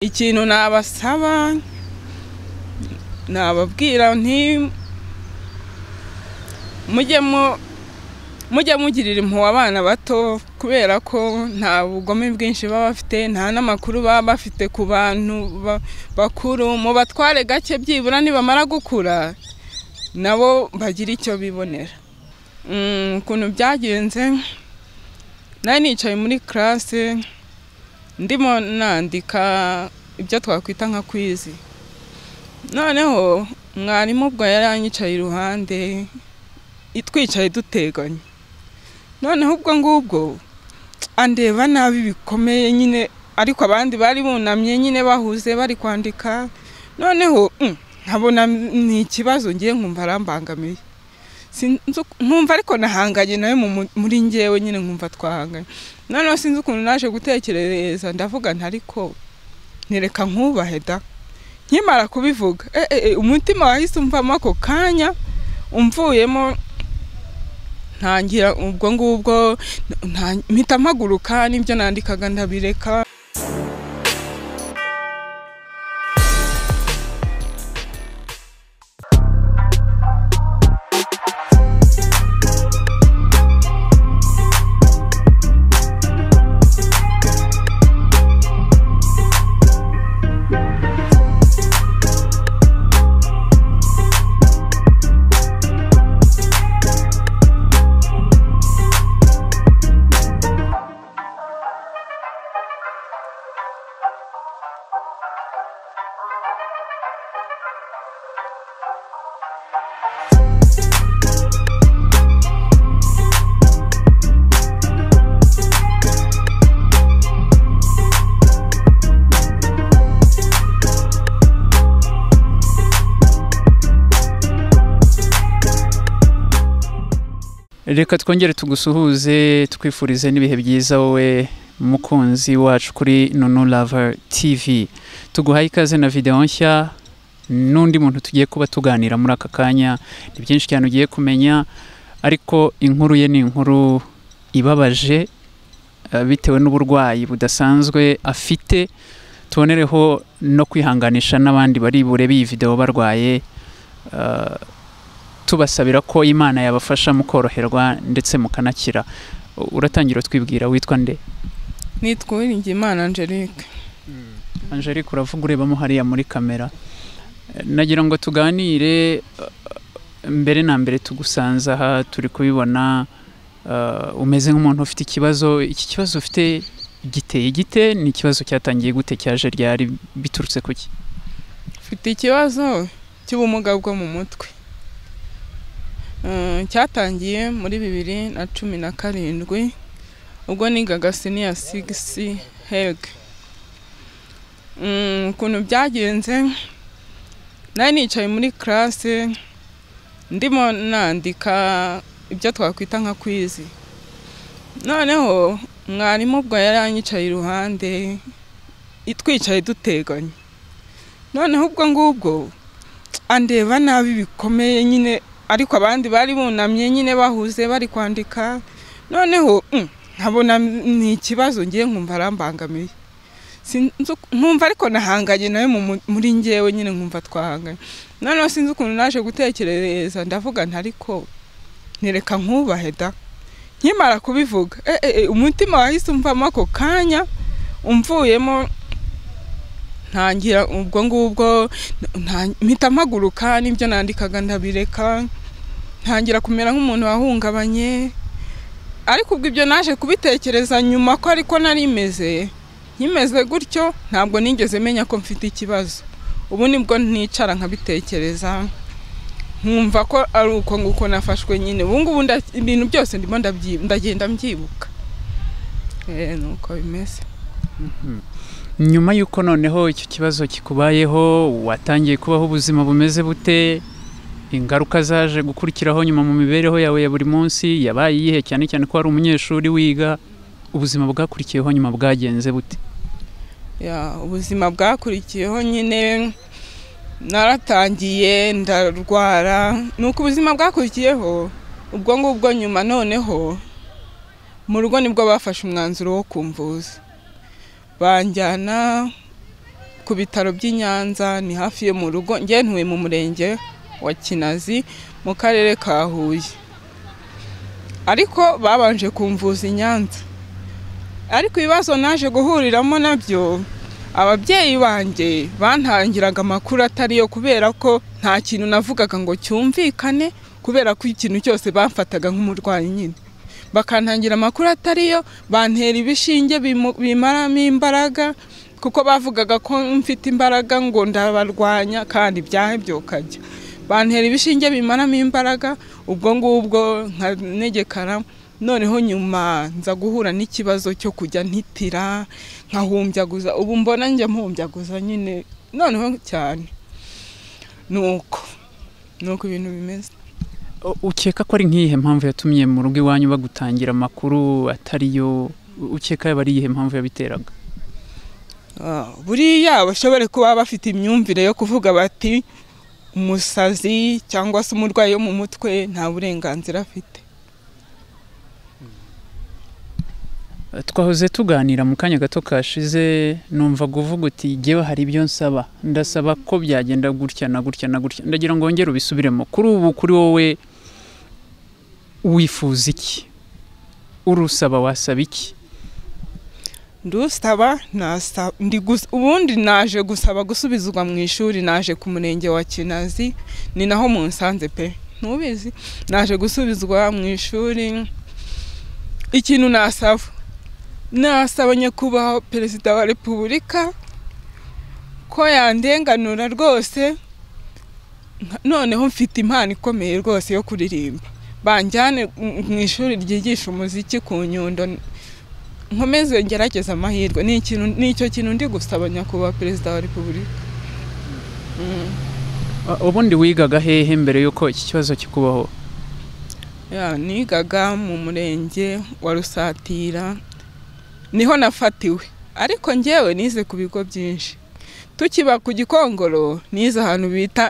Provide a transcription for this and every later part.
Ikintu nabasaba nababwira nti mujye mugirira impuhwe abana bato kubera ko nta bugome bwinshi baba bafite nta n'amakuru baba bafite ku bantu bakuru mubatware gake byibura nibamara gukura nabo bagira icyo bibonera ukuntu byagenze nari nicaye muri karase ndimo nandika ibyo twakwita nka kwizi noneho mwarimu ubwo yari anyicaye iruhande twicaye duteganye noneho ubwo ngubwo andeba nabi bikomeye nyine ariko abandi bari bunamye nyine bahuze bari kwandika noneho nkabona ni ikibazo ngiye nkumva arambangamiye nkumva ariko nahanganye nawe muri ngewe nyine nkumva twahanganye noneho sinzi ukuntu naje gutekereza ndavuga ntariko ntireka nkubahe da nkimara kubivuga umutima wahise umvamo ako kanya umvuyemo ntangira ubwo ngubwo mpita mpaguruka n'ibyo nandikaga ndabireka reka twongere tugusuhuze twifurize n'ibihe byiza wowe mukunzi wacu kuri nunu lava tv tuguhaye ikaze na videwo nshya n'undi muntu tugiye kuba tuganira muri aka kanya ni byinshi cyane ugiye kumenya ariko inkuru ye ni inkuru ibabaje bitewe n'uburwayi budasanzwe afite tubonereho no kwihanganisha n'abandi bari bure b'iyi videwo barwaye tubasabira ko imana yabafasha mu koroherwa ndetse mukanakira uratangira twibwira witwa nde nitwa uwiringiyimana angelique angelique uravuga urebamo hariya muri kamera nagira ngo tuganire mbere na mbere tugusanze aha turi kubibona umeze nk'umuntu ufite ikibazo iki kibazo ufite giteye gite ni ikibazo cyatangiye gute cyaje ryari biturutse kuki mfite ikibazo cy'ubumuga bwo mu mutwe cyatangiye muri bibiri na cumi na karindwi ubwo nigaga siniya sigisi hege ukuntu byagenze nari nicaye muri karase ndimo nandika ibyo twakwita nka kwizi noneho mwarimu ubwo yari anyicaye iruhande twicaye duteganye noneho ubwo ngubwo andeba nabi bikomeye nyine ariko abandi bari bunamye nyine bahuze bari kwandika noneho nkabona ni ikibazo ngiye nkumva arambangamiye nkumva ariko nahanganye nawe muri ngewe nyine nkumva twahanganye noneho sinzi ukuntu naje gutekereza ndavuga ntariko ntireka nkubahe da nkimara kubivuga umutima wahise umvamo ako kanya umvuyemo ntangira ubwo ngubwo mpita mpaguruka n'ibyo nandikaga ndabireka ntangira kumera nk'umuntu wahungabanye ariko ubwo ibyo naje kubitekereza nyuma ko ariko nari imeze nkimeze gutyo ntabwo nigeze menya ko mfite ikibazo ubu nibwo nicara nkabitekereza nkumva ko ari uko nguko nafashwe nyine ubu ngubu ibintu byose ndimo ndagenda mbyibuka ni uko bimeze nyuma y'uko noneho icyo kibazo kikubayeho watangiye kubaho ubuzima bumeze bute ingaruka zaje gukurikiraho nyuma mu mibereho yawe ya buri munsi yabaye iyihe cyane cyane ko wari umunyeshuri wiga ubuzima bwakurikiyeho nyuma bwagenze bute ubuzima bwakurikiyeho nyine naratangiye ndarwara ni uko ubuzima bwakurikiyeho ubwo ngubwo nyuma noneho mu rugo nibwo bafashe umwanzuro wo kumvuza banjyana ku bitaro by'i Nyanza ni hafi yo mu rugo ngewe ntuye mu murenge wa kinazi mu karere ka huye ariko babanje kumvuza i nyanza ariko ibibazo naje guhuriramo nabyo ababyeyi banjye bantangiraga amakuru atari yo kubera ko nta kintu navugaga ngo cyumvikane kubera ko ikintu cyose bamfataga nk'umurwayi nyine bakantangira amakuru atari yo bantera ibishinge bimaramo imbaraga kuko bavugaga ko mfite imbaraga ngo ndabarwanya kandi byahebye ukajya bantera ibishinge bimaramo imbaraga ubwo ngubwo nka negekara noneho nyuma nza guhura n'ikibazo cyo kujya ntitira nkahumbyaguza ubu mbona njya mpumbyaguza nyine noneho cyane ni uko ni uko ibintu bimeze ukeka ko ari nk'iyihe mpamvu yatumye mu rugo iwanyu bagutangira amakuru atari yo ukeka yaba ari iyihe mpamvu yabiteraga buriya bashobore kuba bafite imyumvire yo kuvuga bati umusazi cyangwa se umurwayi wo mu mutwe nta burenganzira afite twahoze tuganira mu kanya gato kashize numva kuvuga uti ngewe hari ibyo nsaba ndasaba ko byagenda gutya na gutya na gutya ndagira ngo wongere ubisubiremo kuri ubu kuri wowe wifuza iki urusaba wasaba iki ndusaba ubundi naje gusaba gusubizwa mu ishuri naje ku murenge wa kinazi ni naho mu nsanze pe ntubizi naje gusubizwa mu ishuri ikintu nasaba nasaba nyakubahwa perezida wa repubulika ko yandenganura rwose noneho mfite impano ikomeye rwose yo kuririmba banjyane mu ishuri ryigisha umuziki ku nyundo nkomeze ngerageza amahirwe ni icyo kintu ndi gusaba nyakubahwa perezida wa repubulika ubundi wigaga hehe mbere y'uko iki kibazo kikubaho nigaga mu murenge wa rusatira niho nafatiwe ariko ngewe nize ku bigo byinshi tukiba ku gikongoro nize ahantu bita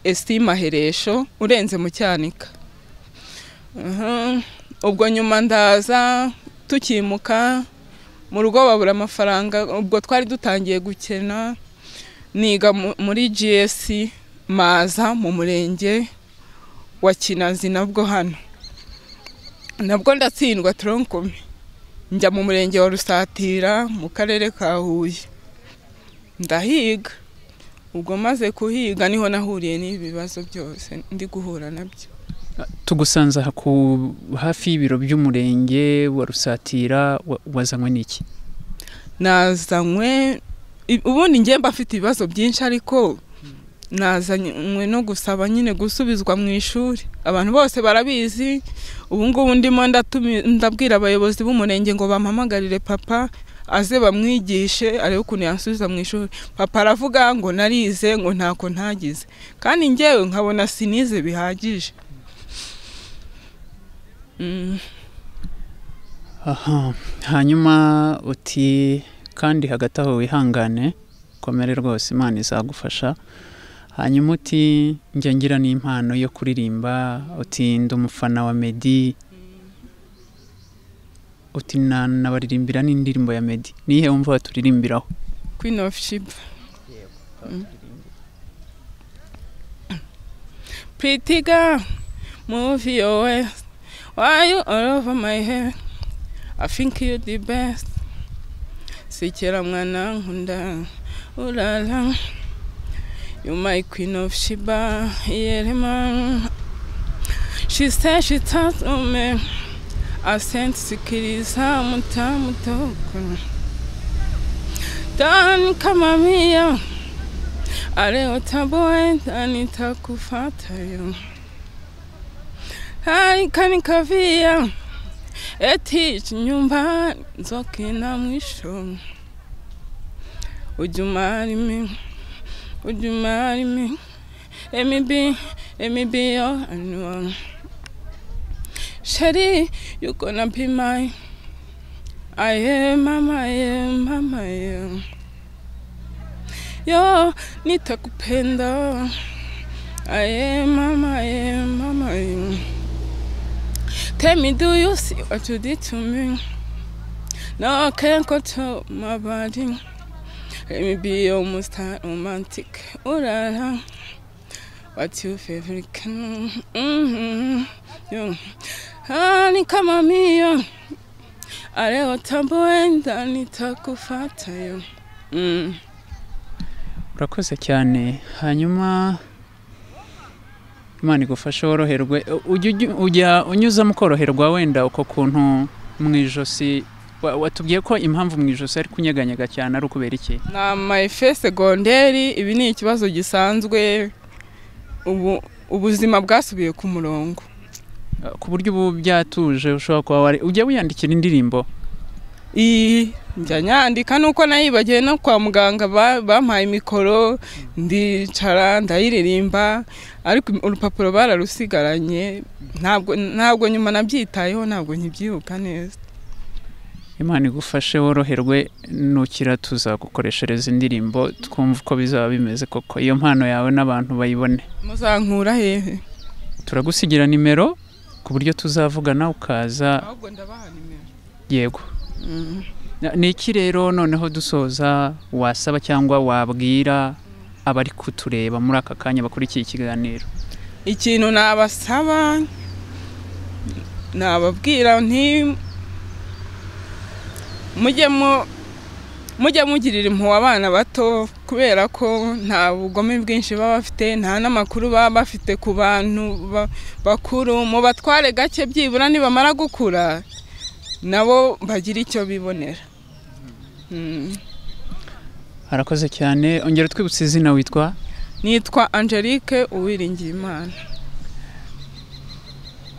esimaheresho urenze mu cyanika ubwo nyuma ndaza tukimuka mu rugo babura amafaranga ubwo twari dutangiye gukena niga muri giyesi maza mu murenge wa kinazi nabwo hano nabwo ndatsindwa turonkome njya mu murenge wa rusatira mu karere ka huye ndahiga ubwo maze kuhiga niho nahuriye n'ibibazo byose ndi guhura nabyo tugusanze hafi y'ibiro by'umurenge wa rusatira wazanywe n'iki nazanywe ubundi ngemba afite ibibazo byinshi ariko nazanywe no gusaba nyine gusubizwa mu ishuri abantu bose barabizi ubu ngubu ndimo ndabwira abayobozi b'umurenge ngo bampamagarire papa aze bamwigishe arebe ukuntu yansubiza mu ishuri papa aravuga ngo narize ngo ntako ntagize kandi ngewe nkabona sinize bihagije hanyuma uti kandi hagati aho wihangane komere rwose imana izagufasha hanyuma uti njya ngira n'impano yo kuririmba uti ndi umufana wa medi uti nabaririmbira n'indirimbo ya medi nihe wumva waturirimbiraho queen of shiba pretty girl move your way why you all over my head i think you the best sikera mwana nkunda urara You're my queen of Sheba, Yerema. She said she touched on me. I sent sikiris hamutamutoku. Dan kama mia. Ale utaboe dani takufata yo. Hani kani kavia. Eti nyumba zoki na mwisho. Ujumari mimi. Would you marry me? Let me be, let me be your anyone. Shady, you're gonna be mine. I am, mama, I am, mama, I am. Yo, nitakupenda. I am, mama, I am, mama, I am. Tell me, do you see what you did to me? No, I can't control my body. maybe almost had romantic. Oh la la, what's your favorite canoe? Mm-hmm. Yo. Honey, come on me, yo. Aleo tamboenda nitakufata yo. Mm. urakoze cyane hanyuma imana igufashe woroherwe ujya ujya- ujya unyuzamo ukoroherwa wenda uko kuntu mu ijosi wa- watubwiye ko impamvu mu ijosi ari kunyeganyega cyane ari ukubera iki na mayife segonderi ibi ni ikibazo gisanzwe ubu ubuzima bwasubiye ku murongo Uh, ku buryo ubu byatuje ushobora kuba wari ujya wiyandikira indirimbo iyi njya nyandika nuko nayibagiwe no kwa muganga ba- bampaye mikoro ndicara ndayiririmba ariko urupapuro bararusigaranye ntabwo ntabwo nyuma nabyitayeho ntabwo nkibyibuka neza imana igufashe woroherwe nukira tuzagukoreshereza indirimbo twumva uko bizaba bimeze koko iyo mpano yawe n'abantu bayibone muzankura hehe turagusigira nimero ku buryo tuzavugana ukaza ahubwo ndabaha nimero yego Na- ni iki rero noneho dusoza wasaba cyangwa wabwira abari kutureba muri aka kanya bakurikiye ikiganiro ikintu nabasaba nababwira nti mujye mu mujye mugirira impuhwe abana bato kubera ko nta bugome bwinshi baba bafite nta n'amakuru baba bafite ku bantu ba- bakuru mubatware gake byibura nibamara gukura nabo bagira icyo bibonera Mm. harakoze cyane ongera utwibutse izina witwa nitwa angelique uwiringiyimana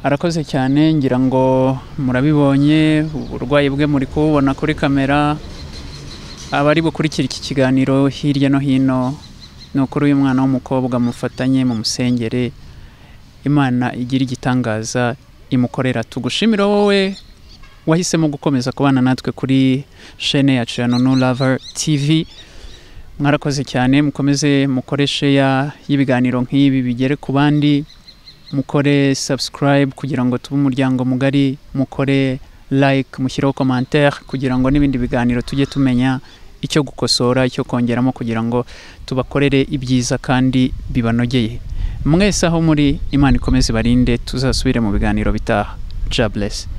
harakoze cyane ngira ngo murabibonye uburwayi bwe muri kububona kuri kamera abari bukurikira iki kiganiro hirya no hino ni ukuri uyu mwana w'umukobwa mufatanye mu musengere imana igira igitangaza imukorera tugushimira wowe wahisemo gukomeza kubana natwe kuri shene yacu ya nono lava tv mwarakoze cyane mukomeze mukore sheya y'ibiganiro nk'ibi bigere ku bandi mukore subscribe kugira ngo tube umuryango mugari mukore like mushyireho commentaire kugira ngo n'ibindi biganiro tujye tumenya icyo gukosora icyo kongeramo kugira ngo tubakorere ibyiza kandi bibanogeye mwese aho muri imana ikomeze barinde tuzasubire mu biganiro bitaha jabless